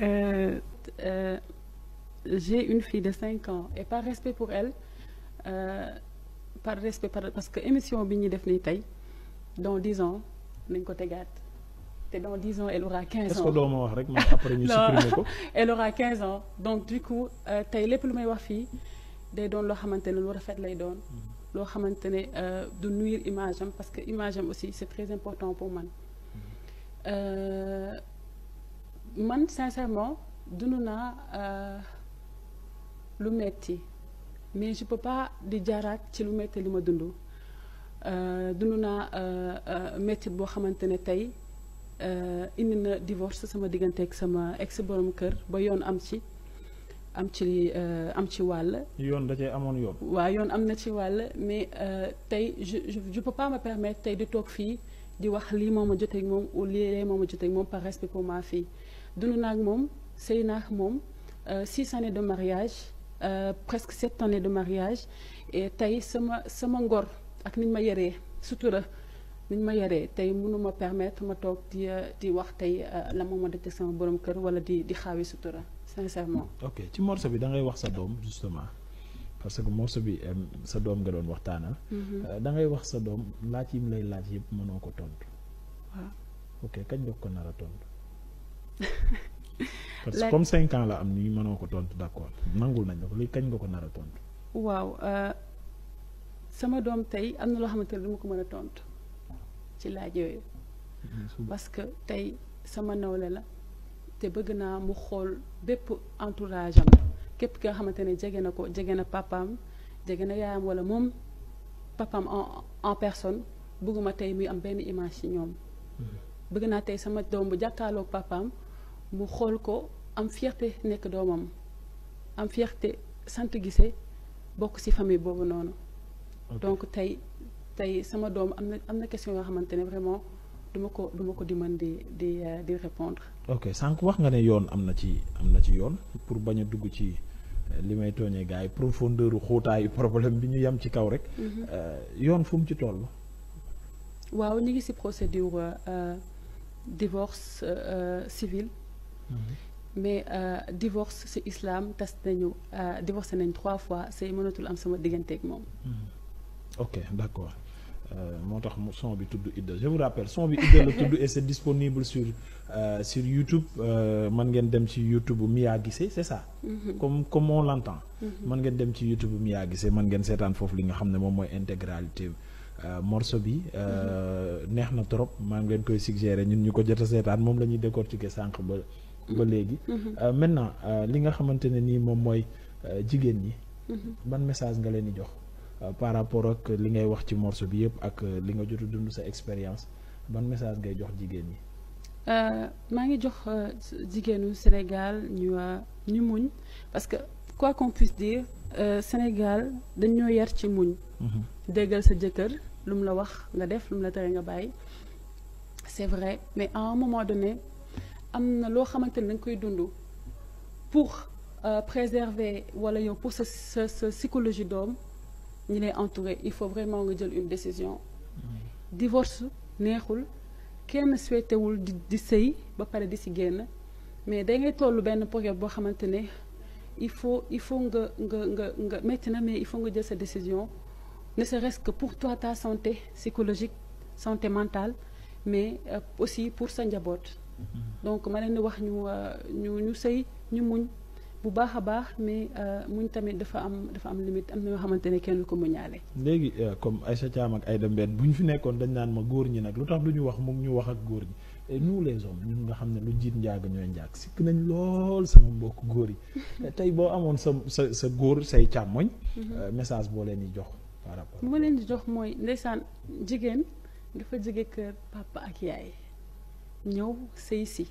Euh, euh, j'ai une fille de cinq ans et par respect pour elle euh, par respect par parce que émission bi ñuy def nii tey dans dix ans nañ ko tegaat te dans dix ans elle aura quinze est-ce ans que doo ma wax rek man après ñu supprimer ko. elle aura 15 ans donc du coup euh, tey lépp lu may wax fii day doon loo xamante ne lu rafet lay doon loo xamante ne euh, du nuire image am parce que image am aussi c'est très important pour man Euh, man sincèrement dund naa euh, lu metti mais je peux pas di jaaraat ci lu metti li ma dund Euh, dund naa euh, euh, metti boo xamante ne tey euh, indi na divorce sama diggante ak sama ex borom kër ba yoon am ci am ci euh, am ci wàll yoon da cee amoon yoon. waa yoon am na ci wàll mais euh, tey je je je peux pas me permettre tey di toog fii di wax lii moo ma jotee ak moom ou lii moo ma jotee ak moom par respect pour ma fille dund naa ak moom sëy naa ak moom euh, six années de mariage euh, presque sept années de mariage et tey sama sama ngor ak niñ ma yaree sutura niñ ma yaree tey mënuma permettre ma toog di euh, di wax tey euh, la moo ma def sama borom kër wala di di xaawi sutura sincèrement. ok ci morceau bi da ngay wax sa doom justement parce que morceau bi euh, sa doom nga doon waxtaanal. Euh, da ngay wax sa doom laaj yi mu lay laaj yëpp mënoo ko tontu. waaw. ok kañ nga ko nar a tontu. parce que Laaj- comme cinq ans la am nii mënoo ko tontu d'accord nangul nañ la ko lii kañ nga ko nar a tontu. waaw euh, sama doom tey am na loo xamante ne du ma ko mën a tontu ci laaj yooyu parce que tey sama nawle la te bëgg naa mu xool bépp entourage am képp ki nga xamante ne jege na ko jege na papaam jege na yaayam wala moom papaam en en personne bëgguma tey muy am benn image ci ñoom bëgg naa tey sama doom bu jàkkaarloog papaam mu xool ko am fierté nekk doomam am fierté sant gise bokk ci famille boobu noonu Ok. donc tey tey sama doom am na am na question yoo xamante ne vraiment duma ko duma ko di mën di di euh, di répondre ok sànq wax nga ne yoon am na ci am na ci yoon pour bañ a dugg ci euh, li may tooñee gars yi profondeur u xóotaayu problème bi ñu yem ci kaw rek. Euh, yoon fu mu ci toll. waaw ñu ngi ci procédure euh, divorce euh, civil mais euh, divorce ci islam tas nañu euh, divorcé nañ trois fois c'est mënatul am sama digganteeg moom ok d'accord Euh, moo tax mu son bi tudd Idda je vous rappelle son bi Idda la tudd et c'est disponible sur euh, sur YouTube euh, mën ngeen dem ci YouTube Mia Guissé c'est ça. comme comme on l'entend. mën ngeen dem ci YouTube Mia Guissé mën ngeen seetaan foofu li nga xam ne moom mooy intégralité euh, morceau bi euh, neex na trop maa ngi leen koy suggérer ñun ñu ko jot a seetaan moom la ñuy décortiquer sànq ba ba léegi. Euh, maintenant euh, li nga xamante ne nii moom mooy euh, jigéen ñi. ban message nga leen di jox. Euh, par rapport ak li ngay wax ci morceau bi yëpp ak euh, li nga jot a dund sa expérience ban message ngay jox jigéen ñi. Euh, maa ngi jox euh, jigéenu Sénégal ñu euh, ñu muñ parce que quoi qu'on puisse dire euh, Sénégal dañoo yar ci muñ déggal sa jëkkër lu mu la wax nga def lu mu la tere nga bàyyi c'est vrai mais à un moment donné am na loo xamante ne da nga koy dund pour euh, préserver wala yow pour sa sa sa psychologie doom ñi lay entouré il faut vraiment nga jël une décision divorce neexul kenn souhaitewul di di sëy ba pare di si génn mais da ngay toll benn période boo xamante ne il faut il faut nga nga nga nga métti na mais il faut nga jël sa décision ne serait-ce que pour toi ta santé psychologique santé mentale mais euh, aussi pour sa njaboot donc ma leen di wax ñu euh, ñu ñu sëy ñu muñ bu baax a baax mais euh, muñ tamit dafa am dafa am limite am na yoo xamante ne kenn du ko muñaale léegi euh, comme Aïcha Thiam ak Aïda Mbène bu ñu fi nekkoon dañ naan ma góor ñi nag lu tax du ñu wax mu ngi ñu wax ak góor ñi et nous les hommes ñun nga xam ne lu jiit njaag ñooy njaag sikk nañ lool sama mbokk góor yi tey boo amoon sa sa sa góor say càmmoñ euh, message boo leen di jox par rapport bu ma leen di jox mooy ndeysaan jigéen dafa jóge kër papa ak yaay ñëw sëy si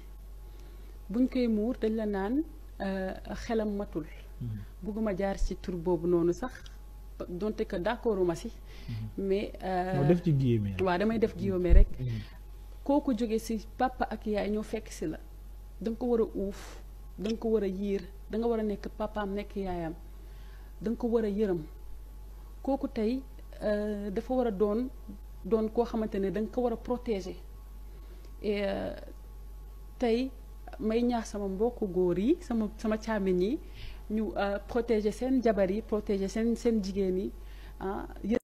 buñ koy muur dañ la naan euh, xelam matul bugguma jaar ci tur boobu noonu sax donte que d'accorduma si mais euh, moo def ci guillemets waaw damay def guillaume rek kooku jóge si papa ak yaay ñoo fekk si la da nga ko war a uuf da nga ko war a yiir da nga war a nekk papaam nekk yaayam da nga ko war a yërëm kooku tey euh, dafa war a doon doon koo xamante ne da nga ko war a protéger et euh, tey may ñaax sama mbokku góor yi sama sama càmmiñ yi ñu protéger seen jabar yi protéger seen seen jigéen yi ah